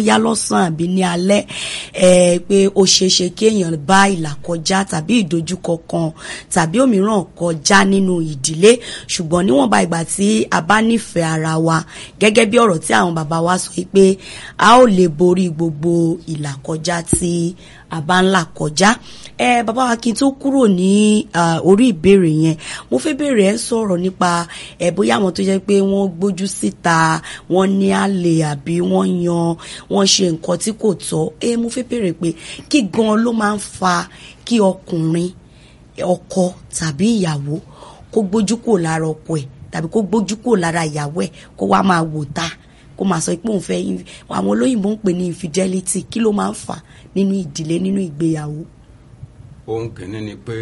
yá lọ́sàn àbí ní alẹ́ ẹ pé ó ṣeéṣe kí èèyàn bá ìlà kọjá tàbí ìdojúkọ kan tàbí òmíràn kọjá nínú ìdílé ṣùgbọ́n níwọ̀nba ìgbà tí a bá nífẹ̀ẹ́ ara wa gẹ́gẹ́ bí ọ̀rọ̀ tí àwọn bàbá wa sọ pé a ó lè borí gbogbo ìlà kọjá tí a bá ń là kọjá ẹ bàbá wa kí n tó kúrò ní orí ìbéèrè yẹn mo fẹ́ bèèrè ẹ sọ̀rọ̀ nípa ẹ bóyá àwọn tó jẹ́ pé wọ́n gbójú síta wọ́n ní àlè àbí wọ́n yan wọ́n ṣe nǹkan tí kò tọ́ ẹ mo fẹ́ bèèrè pé kí gan ló máa ń fa kí ọkùnrin ọkọ tàbí ìyàwó kó gbójú kò lára ọkọ ẹ̀ tàbí kó gbójú kò lára ìyàwó ẹ̀ kó wá máa wò ta kó máa sọ pé òun fẹ́ àwọn olóyìnbó ń pè ní infidelity kí ló máa ń fà nínú ìdílé nínú ìgbéyàwó. ohun kìíní ni pé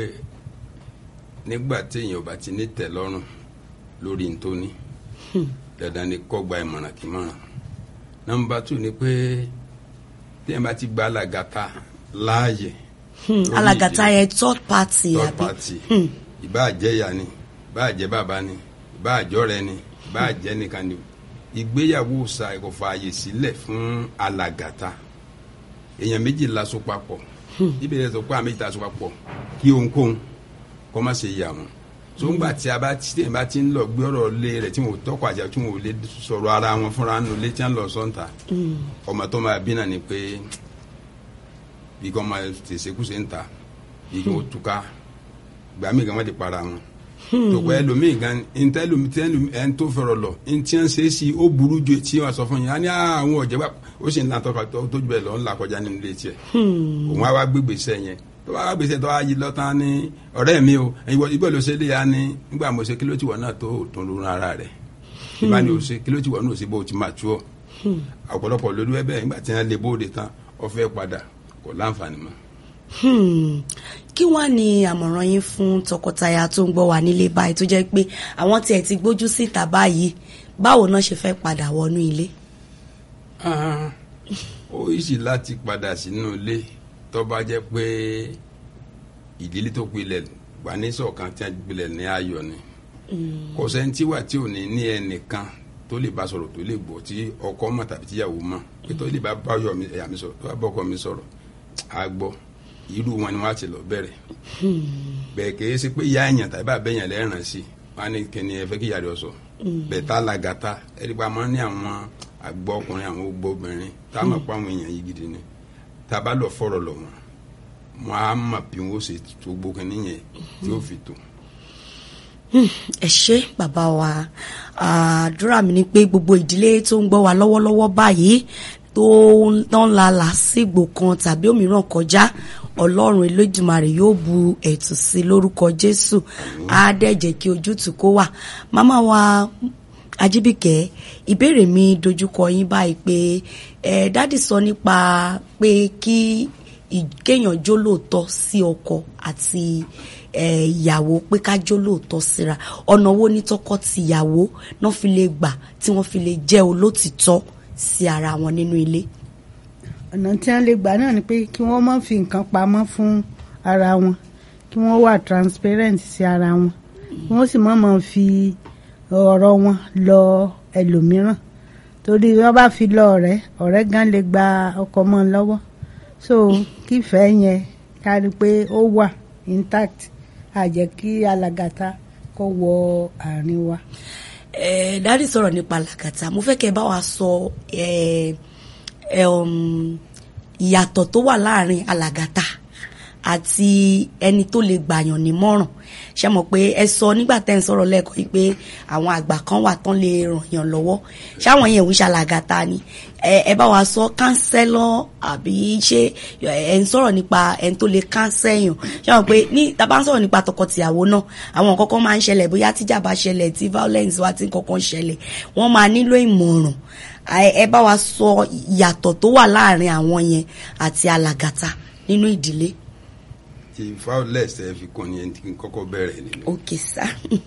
nígbà tí èèyàn bá ti ní tẹ́lọ́rùn lórí ntóní dandan ni kó gba ìmọ̀ràn kí mọ̀ràn nọ́mbà tù ni pé tí èèyàn bá ti gba alàgàtà láàyè. alàgàtà yẹn third party third àbí. party ìbá jẹ́ ìyá ni ìbá jẹ́ bàbá ni ìbá jọ́rẹ́ ni ìbá jẹ́ nìkan ni ìgbéyàwó sa kò fààyè sílẹ̀ fún alàgàtà èèyàn méjì laṣọ papọ̀ ìbéèrè sọ pé àmì ìta aṣọ papọ̀ kí ohunkóhun kọ́ má ṣe yà wọ́n tó ń gbà tí a bá tí a bá ti ń lọ gbé ọ̀rọ̀ lé rẹ̀ tí wọn ò tọ́kọ̀ àjà tí wọn ò lè sọ̀rọ̀ ara wọn fúnra nù lé tí wọn lọ sọ́ǹtà ọmọ tó máa bí náà ni pé bí kò máa tẹ̀sẹ̀kùsẹ̀ ń ta bí kò túká gbàmí kan wọ́n ti para wọn tòkọ ẹlòmíì gan ntẹ ẹlòmíì ẹn tó fẹrọ lọ ntí ẹ ń ṣe é sí ó burú ju etí wọn sọ fún yín á ní àwọn ọ̀jẹ̀ wa ó sì ń lantọ́ tó tójú bẹ́ẹ̀ lọ ń là kọjá nínú ilé tiẹ̀ òun á wá gbégbé sẹ́ yẹn tó bá wá gbèsè tó wá yí lọ́tàn ní ọ̀rẹ́ mi o ìgbọ́ ló ṣe lé ya ní nígbà mo ṣe kí ló ti wọ̀ náà tó tó lórí ara rẹ̀ ìbá ni o ṣe kí ló ti wọ̀ náà ó ṣe bó o ti máa tú ọ ọ̀pọ̀lọpọ̀ lórí ẹ bẹ́ẹ̀ nígbà tí wọ́n lè bóde tán ọ fẹ́ padà kò láǹfààní mọ́. Hmm. kí wàá ní àmọ̀ràn yín fún tọkọtaya tó ń gbọ́ wà nílé báyìí tó jẹ́ pé àwọn tiẹ̀ ti gbójú síta báyìí báwo náà ṣe fẹ́ padà wọnú ilé. Ah, ó yìí láti padà sínú ilé tó bá jẹ́ pé ìdílé tó pilẹ̀ wà ní ṣọ̀kan tí a pilẹ̀ ní ayọ̀ ni kò sẹ́ni tí wà tí ò ní ní ẹnìkan tó lè bá sọ̀rọ̀ tó lè gbọ́ tí ọkọ mọ̀ tàbí tíyàwó mọ̀ pé tó lè bá báyọ̀ mi ẹ̀yà mi sọ̀rọ̀ tó bá bọ́kọ mi sọ̀rọ̀ á gbọ́ irú wọn ni wọn á ti lọ bẹ̀rẹ̀ bẹ́ẹ̀ kì í ṣe pé ìyá ẹ̀yàn tàbí bàbá ẹ̀yàn lẹ́ràn sí wọn á ní kíni ẹ fẹ́ kí ìyá rẹ̀ sọ bẹ́ẹ̀ tá làgàtà ẹ̀rí pa máa ń ní àwọn àgbọ̀ ọkùnrin àwọn ogbó obìnrin tá a mọ̀ pé àwọn èèyàn yìí gidi ni tá a bá lọ fọ̀rọ̀ lọ wọn wọn á mọ̀ bí wọn ó ṣe tó gbó kíní yẹn tí ó fi tó. ẹ ṣé bàbá wa àdúrà mi ni pé gbogbo ìdílé tó ń gbọ́ wa lọ́wọ́lọ́wọ́ báyìí tó ń la làásìgbò kan tàbí òmíràn kọjá ọlọ́run elédùmarè yóò bu ẹ̀tù sí lórúkọ jésù á dẹ̀ jẹ́ kí ojútùú kó wà màmá wa ajíbìkẹ́ ìbéèrè mi dojúkọ yín báyìí pé ẹ dádì sọ nípa pé kí kéèyàn jó lóòótọ́ sí ọkọ àti ìyàwó pé ká jó lóòótọ́ síra ọ̀nà wo ní tọkọ tìyàwó náà fi lè gbà tí wọ́n fi lè jẹ́ olótìtọ́ sí ara wọn nínú ilé. ọ̀nà tí wọ́n lè gbà náà ni pé kí wọ́n má fi nǹkan pamọ́ fún ara wọn kí wọ́n wà transparent sí ara wọn kí wọ́n sì má máa fi ọ̀rọ̀ wọn lọ ẹlòmíràn torí wọ́n bá fi lọ ọ̀rẹ́ ọ̀rẹ́ gan lè gba ọkọ mọ́ lọ́wọ́ so kífẹ́ yẹn kárí pé ó wà intact àjẹ́ kí alàgàtà kó wọ àárín wa. Eh, dáàdì sọ̀rọ̀ nípa làkàtà mo fẹ́ kẹ́ ẹ bá wa sọ ìyàtọ̀ tó wà láàrin alàgàtà àti ẹni tó lè gbàyàn nímọ̀ràn ṣe mọ̀ pé ẹ sọ nígbà tẹ́ ń sọ̀rọ̀ lẹ́ẹ̀kan yìí pé àwọn àgbà kan wà tán lè ràn yàn lọ́wọ́ ṣáwọn yẹn ń ṣàlàgàtà ni ẹ bá wa sọ kánsẹ́lọ́ àbí ṣé ẹ ń sọ̀rọ̀ nípa ẹni tó lè kánsẹ́yàn ṣe mọ̀ pé ní tá bá ń sọ̀rọ̀ nípa tọkọtìyàwó náà àwọn nǹkan kan máa ń ṣẹlẹ̀ bóyá tíjà bá ṣẹlẹ̀ tí violence wá tí nǹkan kan ṣẹlẹ̀ wọ́n máa nílò ìmọ̀ràn ẹ bá wa sọ ìyàtọ̀ tó wà láàrin àwọn yẹn àti alàgàtà nínú ìdílé ti violence ẹ fi kún ni ẹni tí kọ́kọ́ bẹ̀rẹ̀ nínú. ok sá.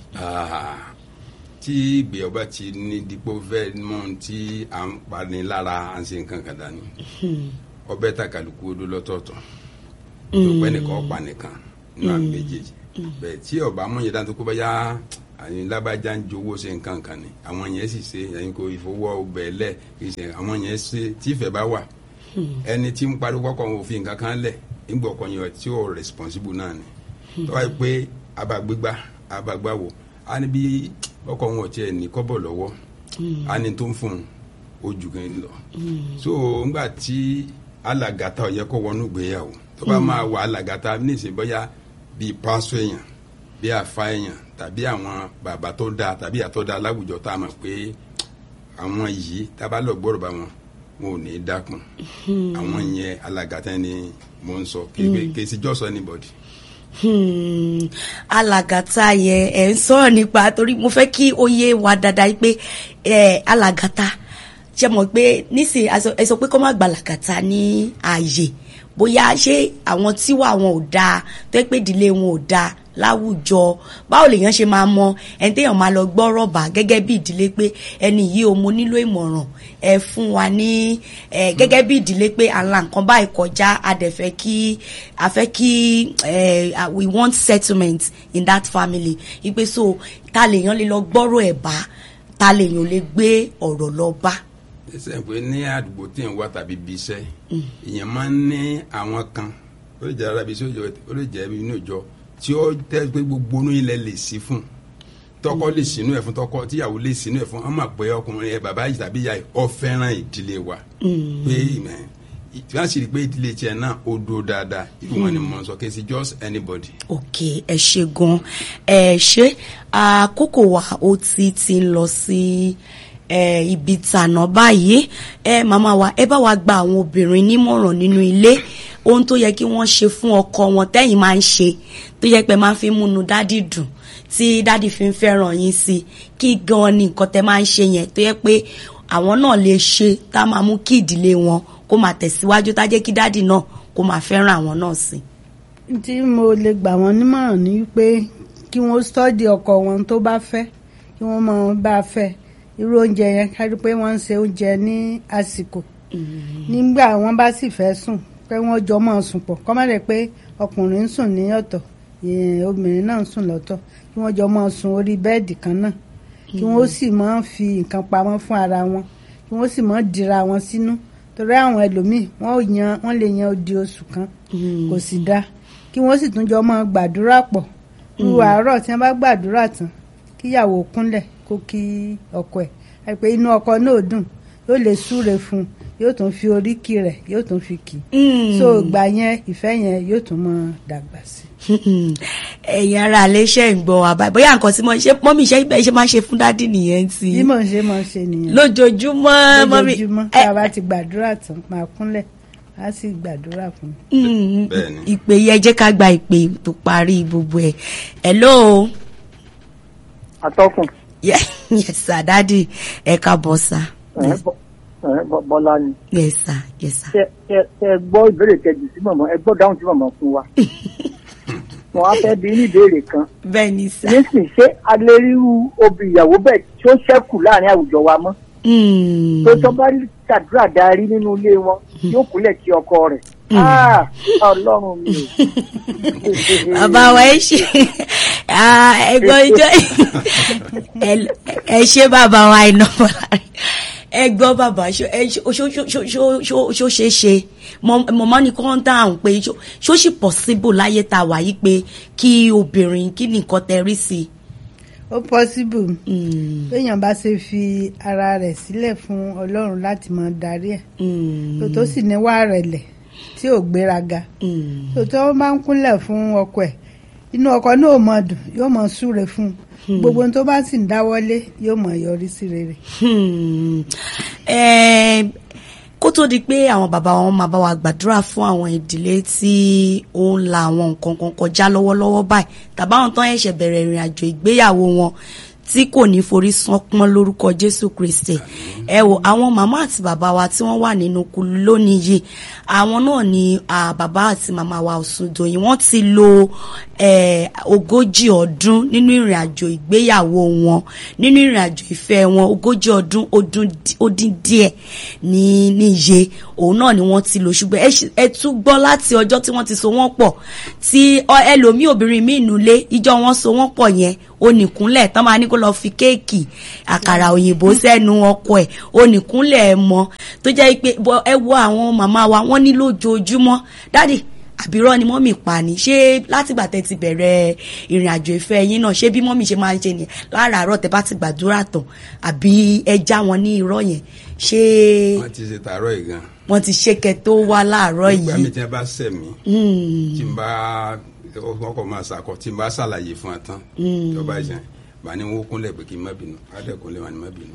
tí ìgbéyàwó bá ti ní dípò fẹ́ mọ́ tí à ń pani lára à ń ṣe nǹkan kan dání. ọbẹ̀ ta kálukú odó lọ́tọ̀ọ̀tọ̀ tó pẹ́ nìkan ọ̀pá nìkan nínú àmì méjèèjì bẹ́ẹ̀ tí ọba mú yẹn dáńtó kó bá yá àní lábàjá ń jowó ṣe nǹkan kan ni àwọn yẹn sì ṣe ẹ̀yin kò ìfowó ọbẹ̀ lẹ̀ kì í ṣe àwọn yẹn ṣe tífẹ̀ bá wà ẹni tí ń pariwo kọ́kọ́ wọn ò fi nǹkan kan lẹ̀ nígbà ọkọ yẹn tí ó responsible náà ni tó wáyé pé abagbégbá abagbáwo á ní bí ọkọ wọn ò tiẹ̀ ní kọ́bọ̀ lọ́wọ́ á ní tó ń fún un ojú kan lọ so ńgbà tí alàgàtà ọ̀yẹ́ kó wọnú ìgbéyàwó tó bá máa wà alàgàtà nísìnyí bóyá bíi pásọ èèyàn bíi àfa èèyàn tàbí àwọn bàbá tó dáa tàbí àtọ́ dáa láwùjọ tá a mọ̀ pé àwọn yìí tá a bá lọ gbọ́dọ̀ bá wọn wọn ò ní í dákun àwọn yẹn alàgàtà ni mò ń sọ kì í ṣe just anybody. Hmm, alàgàtà yẹn ẹ ń sọ̀rọ̀ nípa torí mo fẹ́ kí ó yé wa dáadáa yìí pé ẹ alàgàtà ṣe mọ̀ pé nísìnyí ẹ sọ pé kó má gba alàgàtà ní ààyè bóyá ṣé àwọn tíwà wọn ò dáa tó yẹ pé ìdílé wọn ò dáa láwùjọ báwo lèèyàn ṣe máa mọ ẹni téèyàn máa lọ gbọ́ rọ̀bà gẹ́gẹ́ bí ìdílé pé ẹni yìí o mo nílò ìmọ̀ràn ẹ fún wa ní ẹ gẹ́gẹ́ bí ìdílé pé àlà nǹkan báyìí kọjá a dẹ̀ fẹ́ kí a fẹ́ kí ẹ we want settlement in that family ipe so ta lèèyàn lè lọ gbọ́rọ̀ ẹ̀ bá ta lèèyàn lè gbé ọ̀rọ̀ lọ bá ẹsẹ̀ pé ní àdúgbò tí ń wá tàbí bí iṣẹ́ èèyàn máa ń ní àwọn kan ó lè jẹ́ arábí sí òjò ó lè jẹ́ inú ìjọ tí ó tẹ́ pé gbogbo inú ilẹ̀ lè sí fún tọkọ lè sínú ẹ̀ fún tọkọ tíyàwó lè sínú ẹ̀ fún wọn máa pẹ́ ọkùnrin ẹ bàbá yìí tàbí ìyá yìí ọ fẹ́ràn ìdílé wa pé tí wọ́n sì rí i pé ìdílé tiẹ̀ náà ó dúró dáadáa ìlú wọn ni mo sọ kí n sí just anybody. ok ẹ ṣe gan ẹ ṣe àkókò wa ó ti ti ń lọ sí. Si eh, ibi tànà báyìí ẹ màmá wa ẹ bá wa gba àwọn obìnrin nímọ̀ràn nínú ilé ohun tó yẹ kí wọ́n ṣe fún ọkọ wọn tẹ́yìn máa ń ṣe tó yẹ pé máa fi múnú dádì dùn tí dádì fi ń fẹ́ràn yín sí kí gan ni nǹkan tẹ́ máa ń ṣe yẹn tó yẹ pé àwọn náà lè ṣe tá a máa mú kí ìdílé wọn kó máa tẹ̀síwájú tá a jẹ́ kí dádì náà kó máa fẹ́ràn àwọn náà sí. tí mo lè gbà wọ́n nímọ̀ràn ni pé kí wọ́n stọ́dì ọkọ wọn tó bá fẹ́ kí wọ́n mọ bá fẹ́ irú oúnjẹ yẹn kárí pé wọ́n ń ṣe oúnjẹ ní àsìkò nígbà wọ́n bá sì fẹ́ sùn pé wọ́n jọ máa sùn pọ̀ kọ́ má lè pé ọkùnrin ń sùn ní ọ̀tọ̀ obìnrin náà ń sùn lọ́tọ̀ kí wọ́n jọ máa sùn orí bẹ́ẹ̀dì kan náà kí wọ́n sì máa fi nǹkan pamọ́ fún ara wọn kí wọ́n sì máa dira wọn sínú torí àwọn ẹlòmíì wọ́n yan wọ́n lè yan odi oṣù kan kò sì dáa kí wọ́n sì tún jọ máa gbàdúrà pọ̀ irú àárọ̀ tí wọ́n bá gbàdúrà tán kíyàwó kúnlẹ̀ kó kí ọkọ ẹ̀ àìpé inú ọkọ náà dùn yóò lè súre fún un yóò tún fi oríkì rẹ̀ yóò tún fi kì í so ìgbà yẹn ìfẹ́ yẹn yóò tún mọ dàgbà sí. ẹ̀yin ara àlẹ́ iṣẹ́ ń gbọ́ àbá bóyá nǹkan tí mo ṣe mọ́mí iṣẹ́ ibẹ̀ ṣe máa ṣe fún dádì nìyẹn ti. bí mo ṣe máa ṣe nìyẹn. lójoojúmọ́ mọ́mí. lójoojúmọ́ tá a bá ti gbàdúrà tán máa kúnlẹ̀ á sì gbàdúrà fún mi. ìpè yẹn jẹ́ ká gba ìpè tó parí gbogbo ẹ̀ hello. atọ́kùn yes sir dadi ẹ káàbọ̀ sir. bọ́lá ni. yes sir yes sir. ṣe ṣe ṣe gbọ́ ìbéèrè kejì sí mọ̀mọ́ ẹ gbọ́ dáhùn sí mọ̀mọ́ fún wa. wọ́n á fẹ́ bí ní ìbéèrè kan. bẹ́ẹ̀ ni sir. nísìnyí ṣé alẹ́rírú obì ìyàwó bẹ́ẹ̀ tí ó ṣẹ́kù láàrin àwùjọ wa mọ́. tó tọ́ bá ṣàdúrà darí nínú ilé wọn yóò kúnlẹ̀ kí ọkọ rẹ̀. ọlọ́run mi ò. bàbá wa ẹ ṣe ẹgbọ́n ìjọ ẹ ṣe bàbá wa iná bọ̀lá ẹ gbọ́ bàbá ṣó ṣe ṣe mọ̀mọ́ ni kò ń dáhùn pé ṣó ṣì possible láyé tá a wà yìí pé kí obìnrin kí ni nǹkan tẹ rí sí i. ó possible téèyàn bá ṣe fi ara rẹ̀ sílẹ̀ fún ọlọ́run láti máa darí ẹ̀ tó tó sì níwà rẹ̀lẹ̀ tí ò gbéraga tó tó máa ń kúnlẹ̀ fún ọkọ ẹ̀ inú ọkọ náà mọ dùn yóò mọ súre fún un gbogbo tó bá sì ń dáwọ́lé yóò mọ yọrí sí rere. kó tó di pé àwọn bàbá wọn máa bá wa gbàdúrà fún àwọn ìdílé tí ó ń la àwọn nǹkan kan kọjá lọ́wọ́lọ́wọ́ báyìí tàbáwọn tán ẹ̀ṣẹ̀ bẹ̀rẹ̀ ìrìn àjò ìgbéyàwó wọn tí kò ní forí sánpọ́n lórúkọ Jésù Kristi ẹ wò àwọn màmá àti bàbá wa tí wọ́n wà nínú kulu lónìí yìí àwọn náà ni bàbá àti màmá wa Ọ̀ṣundoyin wọ́n ti lo ogójì ọdún nínú ìrìn àjò ìgbéyàwó wọn nínú ìrìn àjò ìfẹ́ wọn ogójì ọdún ó dín díẹ̀ ní níye òun náà ni wọ́n ti lò ṣùgbọ́n ẹ tún gbọ́ láti ọjọ́ tí wọ́n ti so wọ́n pọ̀ tí ẹlòmíì obìnrin míì nulẹ̀ ìjọ wọn so wọ́n pọ̀ yẹn onìkúnlẹ̀ tán máa ní kó lọ fi kéèkì àkàrà òyìnbó sẹ́nu ọkọ ẹ̀ onìkúnlẹ̀ ẹ̀ mọ́ tó jẹ́ pé bọ́- ẹ wo àwọn màmá wa wọ́n ní lójoojúmọ́ dádì àbírọ́ ni mọ́mì pa ni ṣé látìgbà tẹ́ ti bẹ̀rẹ̀ ìrìn àjò ìfẹ́ yín náà ṣé bí mọ́mì ṣe máa ń ṣe nìyẹn láràárọ̀ tẹ́ bá ti gbàdúrà tán àbí ẹ já wọn ní irọ́ yẹn ṣé wọ́n ti ṣe tààrọ̀ yìí gan. wọ́n ti ṣe kẹ́ tó wá láàárọ̀ nígbà mi yìí tí wọ́n bá sẹ̀ mí Hmm. tí n bá ọkọ̀ máa ṣàkọ tí n bá ṣàlàyé fún ẹ tán ìjọba ìṣẹ̀ bá ní wọ́n kúnlẹ̀ pé kí n má bínú adẹ́kùnlé wọn ni má bínú.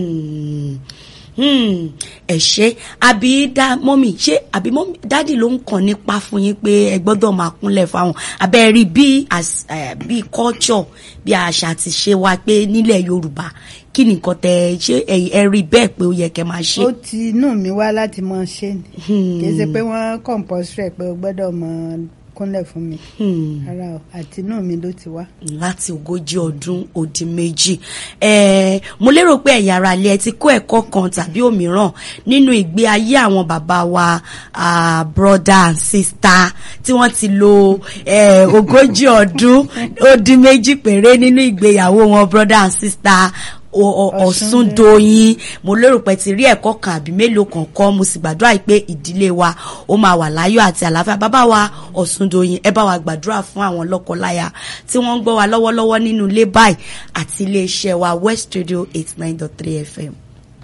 Hmm. Hmm. ẹ ṣe àbí dá mọ́mì ṣé àbí mọ́mì dádì ló ń kàn nípa fún yín pé ẹ gbọ́dọ̀ máa kúnlẹ̀ fáwọn abẹ́ rí bí as- eh, bí culture bí àṣà ti ṣe wá pé nílẹ̀ Yorùbá kí ni nǹkan tẹ ṣé ẹ ẹ rí bẹ́ẹ̀ pé ó yẹ kẹ́ máa ṣe. ó ti inú mi wá láti mọ ṣe ni kì í ṣe pé wọ́n compulsory pé o gbọ́dọ̀ mọ kúnlẹ̀ fún mi Hmm. rárá o àti inú mi ló ti wá. láti ogójì ọdún ó dín méjì Eh, mo lérò pé ẹ̀yin ará ilé ẹ ti kó ẹ̀kọ́ kan tàbí òmíràn nínú ìgbé ayé àwọn bàbá wa ah, brother and sister tí wọ́n ti lo eh, ogójì ọdún ó dín méjì péré nínú ìgbéyàwó wọn brother and sister o- o- Ọ̀ṣúndòyìn mo lérò pé ti rí ẹ̀kọ́ kan àbí mélòó kan kọ́ mo sì gbàdúrà pé ìdílé wa ó máa wà láyọ̀ àti àlàáfíà bàbá wa Ọ̀ṣúndòyìn ẹ bá wa gbàdúrà fún àwọn lọ́kọláya tí wọ́n ń gbọ́ wa lọ́wọ́lọ́wọ́ nínú ilé báyìí àti iléeṣẹ́ wa West Radio eight nine dot three FM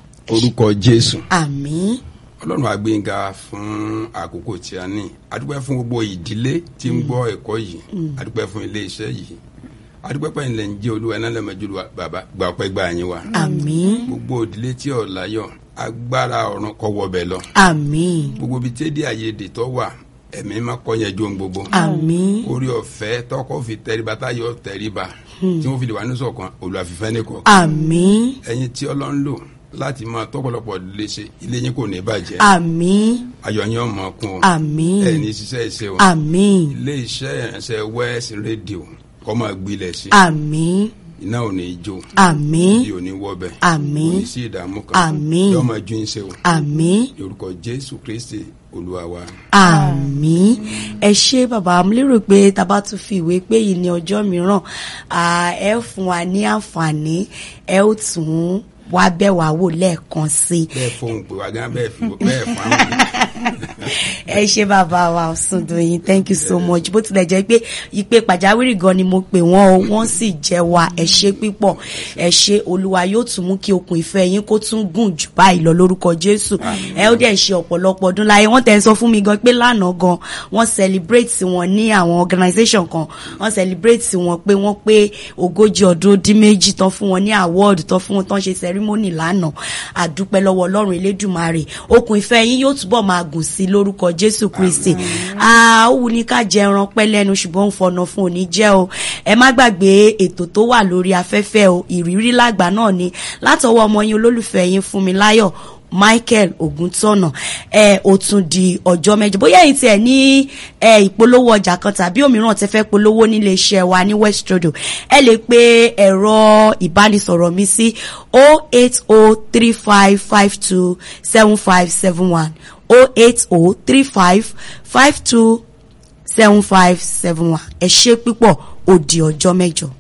orúkọ Jésù àmín ọlọ́run àgbéyìnga fún àkókò tí a ní adúpẹ́ fún gbogbo ìdílé tí ń gbọ́ ẹ̀kọ́ yìí adúpẹ́ fún ilé iṣẹ́ yìí adúpẹ́ pẹ̀lú ilẹ̀ ń jẹ́ olúwa iná lẹ́mọ̀jú bàbá gba ọpẹ́ gba yín wa àmín gbogbo ìdílé tí ò láyọ̀ agbára ọ̀run kó wọbẹ̀ lọ àmín gbogbo ibi tí èdè àìyedè tó wà ẹ̀mí má kọ́ yẹn jó ń gbogbo àmín orí ọ̀fẹ́ tọkọ fi tẹríba táyọ̀ tẹríba tí wọ́n fi lè wà ní ṣọ̀kan olùwàfífẹ́ nìkan àmín ẹ̀yin tí ọlọ́run lò láti máa tọ́pọ̀lọpọ̀ lè ṣe ilé yín kò ní bàjẹ́ àmín ayọ̀ yín ọmọ kún o àmín ẹ̀ ní ṣiṣẹ́ ìṣe o àmín ilé iṣẹ́ ìrìnsẹ̀ west radio kọ́ máa gbilẹ̀ sí àmín iná ò ní í jó àmín bí ò ní wọ́bẹ̀ Àmín. kò ní sí ìdààmú kan Àmín. yóò máa ju yín ṣe o àmín. lórúkọ jésù kristi olúwa wa. àmín ẹ ṣé bàbá mo lérò pé tá a bá tún fi ìwé pé yìí ní ọjọ́ mìíràn à, ẹ fún wa ní àǹfààní ẹ ó tún wá bẹ̀ wá wò lẹ́ẹ̀kan sí i bẹ́ẹ̀ fohùn pé wá gán bẹ́ẹ̀ fi bẹ́ẹ̀ fún àwọn ẹ ṣé bàbá wa Ọ̀ṣúndòyìn thank you so much bó tilẹ̀ jẹ́ pé ìpè pàjáwìrì gan ni mo pè wọ́n o wọ́n sì jẹ́ wa ẹ ṣé pípọ̀ ẹ ṣé olúwa yóò tún mú kí okùn ìfẹ́ yín kó tún gùn jù báyìí lọ lórúkọ jésù ẹ ó dẹ̀ ṣe ọ̀pọ̀lọpọ̀ ọdún láyé wọ́n tẹ̀ ń sọ fún mi gan pé lánàá gan wọ́n celebrate wọn ní àwọn organisation kan wọ́n celebrate wọn pé wọ́n pé ogójì ọdún ó dín méjì tán fún wọn ní award tán fún wọn tán ṣe ceremony lánàá àdúpẹ́ lọ́wọ́ ọlọ́run elédùmarè okùn ìfẹ́ yín yóò túbọ̀ máa gùn sí lórúkọ jésù kristi ó wù ní ká jẹ ẹran pẹ́ lẹ́nu ṣùgbọ́n ń fọnà fún òní jẹ́ o ẹ má gbàgbé ètò tó wà lórí afẹ́fẹ́ o ìrírí lágbà náà ni látọwọ́ ọmọ yín olólùfẹ́ yín Fúnmiláyọ̀ Michael Ògúntọ̀nà ẹ ó tún di ọjọ́ mẹ́jọ bóyá ẹ̀yin tiẹ̀ ní ẹ ìpolówó ọjà kan tàbí òmíràn tẹ́ fẹ́ polówó nílé iṣẹ́ wa ní West Radio ẹ lè pe ẹ̀rọ ìbánisọ̀rọ̀ mi sí 08035527571 08035527571 ẹ ṣé púpọ̀ ó di ọjọ́ mẹ́jọ.